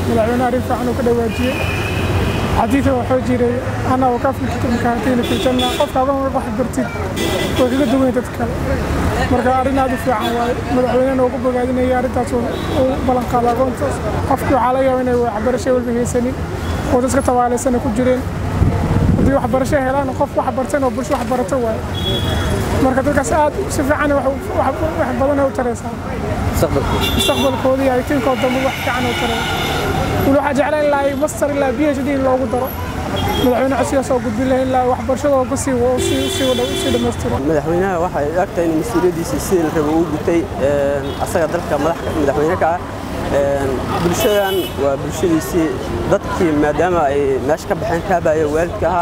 madaxweyne arrin fiican uu ka dhawaajiyey xadiida wuxuu jiray ana wakafilka makaantiina fi janna qofka adoon wax bartid way kaga duwan dadka kale marka arrin aad u fiican waaye madaxweynena ugu bogaadinaya arrintaas uu ballan qaada agoontaas qofkii waxaa laga yaaba inay waxbarasho walba haysanin oo dadka tabaaleysana ku jireen haddii waxbarasho helaan qof wax bartan oo bulsho wax barato waaye marka dadkaas aad si fiican wax badan u taraysaa mustaqbalkooda iyo aytiinkooda dambe wax fiican u taraya weli waxaa jeclaan ilaa master ilaa b h d in loogu daro madaxweyne cusub soo gudbin lahayn ilaa waxbarashadoo ka sii sii dhammaystiro madaxweynaha waxay ogtahay in mas-uuliyaddiisa sidii la rabo uu gutay asaga dalka madaxweyne ka ah bulshadan waa bulshadiisii dadkii maadaama ay meesha ka baxeen kaabaya waalidka ahaa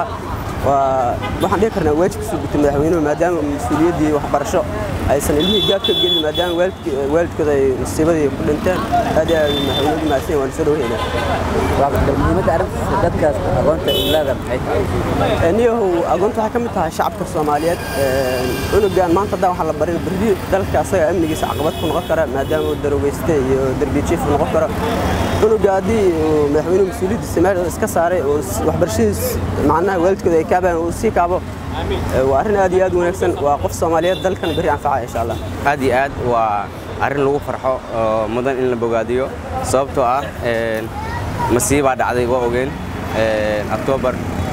waxaan dhihi karnaa waajibkiisuu gutay madaxweynuhu maadaama mas-uuliyaddii waxbarasho aysan ilmihii gaab ka gelin maadaama waalidkooda ay musiibadii ku dhinteen aad iyo aad madaxweynuhu mahadsan waan soo dhaweynaa muhiimadda arrintaas dadkaas aqoonta ulaada maxay tahay niyahow aqoonta waxay ka mid tahay shacabka soomaaliyeed cunugan maanta haddaan waxaa la barin berri dalka asaga amnigiisa caqabad ku noqon kara maadaama uu darogeyste iyo derbi jiif noqon karo cunuga haddii madaxweynuhu mas-uuliyaddiisa meel iska saaray oo waxbarashadiis macnaha waalidkooda ay kaabaan uu sii kaabo waa arrin aad iyo aad u wanaagsan waa qof soomaaliyeed dalkan berri anfaca insha allah aad iyo aad waa arrin lagu farxo oo mudan in la bogaadiyo sababtoo ah masiibaa dhacday waa ogeen octoobar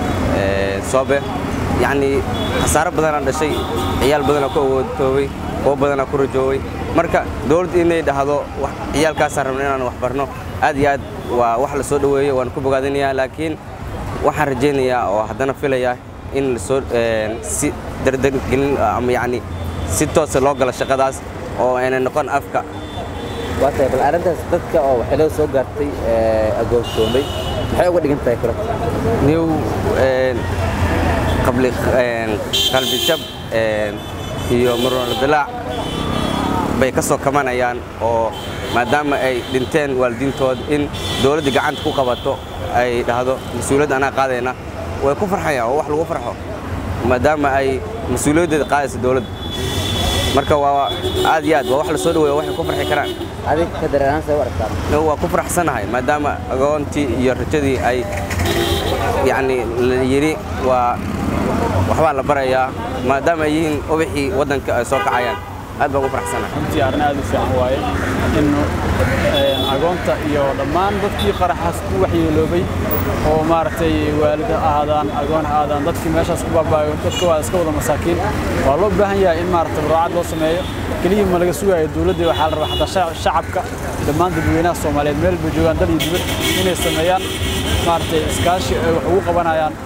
soobe yacnii khasaaro badanaa dhashay ciyaal badanaa ku awoodtoobay kuwo badanaa ku rajooway marka dowladda inay dhahdo ciyaalkaasaan rabna inaan wax barno aad iyo aad waa wax la soo dhoweeyo waan ku bogaadinayaa laakiin waxaan rajaynayaa oo haddana filayaa in lasoo si dardargelin ama yacni si toosa loo galo shaqadaas oo ayna noqon afka waa tahay bal arrintaas dadka oo waxyeelada soo gaartay agoonsoomay maxay uga dhigan tahay kula new qabli qalbi jab iyo muruno dilaac bay ka soo kamanayaan oo maadaama ay dhinteen waalidiintood in dowladda gacanta ku qabato ay dhahdo mas-uuliyad anaa qaadayna way ku farxayaan oo wax lagu farxo maadaama ay mas-uuliyaddeeda qaadaysa dowladda marka waa aad iyo aad waa wax la soo dhaweeya waxay ku farxi karaan adig ka dareerahaan say u aragtaa waa ku faraxsanahay maadaama agoontii iyo rajadii ay yacni la yidhi waa waxbaa la barayaa maadaama ay yihiin ubaxii waddanka ay soo kacayaan aad baan ugu faraxsanahay runtii arrin aad u fiican waaye in agoonta iyo dhammaan dadkii qaraxaas ku waxyeeloobay oo maaragtay waalid ha ahaadaan agoon ha ahaadaan dadkii meeshaas ku baabaayo dadka waa iska wada masaakiin waa loo baahan yahay in maaragtay muraacad loo sameeyo keliya ma laga sugayo dowladda waxaa la rabaa xataa shacabka dhammaan dadweynaha soomaaliyeed meel bay joogaan dal iyo dibad inay sameeyaan maaragtay iskaashi ay wax ugu qabanayaan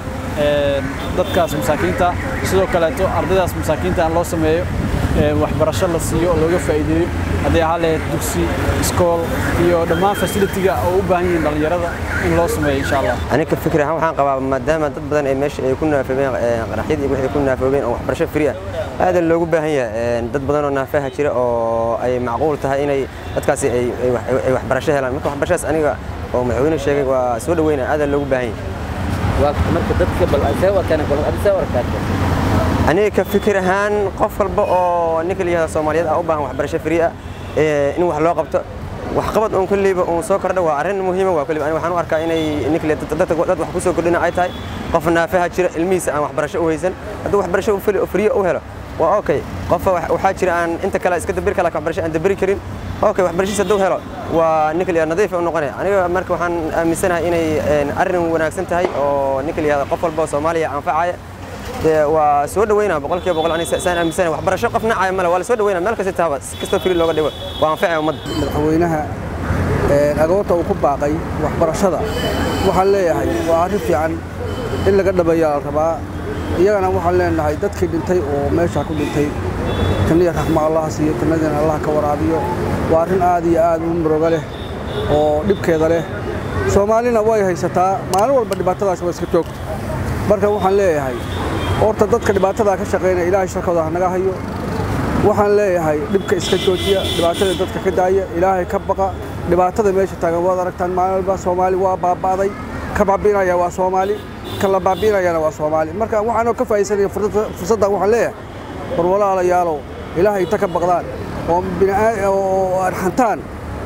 dadkaas masaakiinta sidoo kaleeto ardaydaas masaakiinta in loo sameeyo waxbarasho la siiyo oo looga faa'iideeyo hadday ahaan lahayd dugsi iskool iyo dhammaan fasilitiga oo u baahan yihiin dhallinyarada in loo sameeyo insha allah aniga fikir ahaan waxaan qabaa maadaama dad badan ay meesha ay ku naafoobeen qaraxyadii iyo wixii ku naafoobeen oo waxbarasho free ah aad loogu baahan yahay dad badan oo naafaha jira oo ay macquul tahay inay dadkaasi ay waxbarasho helaan marka waxbarashadaas aniga oo madaxweyne sheegay waa soo dhaweynaya aad loogu baahan yahay marka dadka bal see wataan adi see warkaata aniga ka fikir ahaan qof walba oo ninka la yihahdo soomaaliyeed ah u baahan waxbarasho free ah in wax loo qabto waxqabad uun kulliiba uun soo kordha waa arrin muhiima waa kulliba aniga waxaan u arkaa inay ninka dad wax ku soo kordhina ay tahay qof naafaha jira ilmihiisa aan waxbarasho u haysan hadduu waxbarasho free u helo waa okay qofa waxaa jira aan inta kale iska dabiri kala waxbarasho aan dabiri karin okay waxbarashadiisa hadduu helo waa ninka la nadiif u noqonaya aniga marka waxaan aaminsanahay inay arrin wanaagsan tahay oo ninka la yihahdo qof walba oo soomaaliya anfacaya waa soo dhaweynaa boqolkiiba boqol aniga saan aaminsanahay waxbarasho qof nacaya male waa la soo dhaweynaa meel kasta taaba si kastoo firi looga dhigo waa anfacaya ummadda madaxweynaha agoonta uu ku baaqay waxbarashada waxaan leeyahay waa arrin fiican in laga dhameeyaa la rabaa iyagana waxaan leenahay dadkii dhintay oo meesha ku dhintay taniya raxma allaha siiyo tannadina allah ka waraabiyo waa arrin aad iyo aad u muruga leh oo dhibkeeda leh soomaalina way haysataa maalin walba dhibaatadaas waa iska joogta marka waxaan leeyahay horta dadka dhibaatadaa ka shaqaynaya ilaahay sharkooda hanaga hayo waxaan leeyahay dhibka iska joojiya dhibaatada dadka ka daaya ilaahay ka baqa dhibaatada meesha taagan waad aragtaan maalin walba soomaali waa baaba'day ka baabiinaya waa soomaali kan la baabiinayana waa soomaali marka waxaanoo ka faa'iidsanaya fursaddan waxaan leeyahay war walaalayaalow ilaahay inta ka baqdaan oo oo arxantaan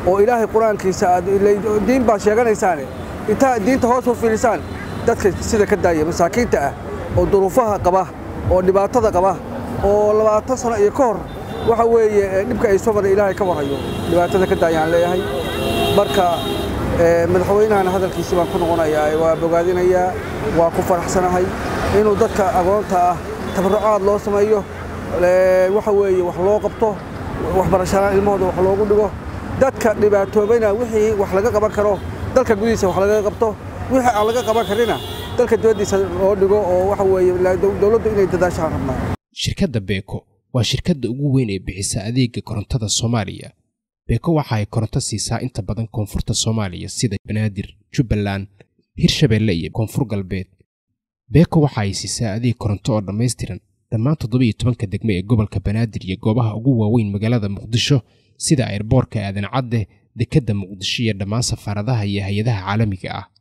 oo ilaahay qur-aankiisa aad diin baad sheeganaysaane intaa diinta hoos u fiilisaan dadka sida ka daaya masaakiinta ah oo duruufaha qaba oo dhibaatada qaba oo labaatan sano iyo ka hor waxa weeye dhibka ay soo maray ilaahay ka warhayo dhibaatada ka daayaan leeyahay marka madaxweynahana hadalkiisi baan ku noqonayaa waa bogaadinayaa waa ku faraxsanahay inuu dadka agoonta ah tabarrucaad loo sameeyo waxa weeye wax loo qabto waxbarashalaan ilmahooda wax loogu dhigo dadka dhibaatoobayna wixii wax laga qaban karo dalka gudihiisa wax laga qabto wixii aan laga qaban karina dalka dibaddiisa loo dhigo oo waxa weeye dowladdu inay dadaashaan rabnaa shirkadda beeko waa shirkadda ugu weyn ee bixisa adeega korontada soomaaliya beeko waxa ay koronto siisaa inta badan koonfurta soomaaliya sida banaadir jubbaland hirshabeelle iyo koonfur galbeed beeko waxa ay siisaa adeeg koronto oo dhammaystiran dhammaan toddobiiyo tobanka degme ee gobolka banaadir iyo goobaha ugu waaweyn magaalada muqdisho sida ayrboorka aadan cadde dekedda muqdisho iyo dhammaan safaaradaha iyo hay-adaha caalamiga ah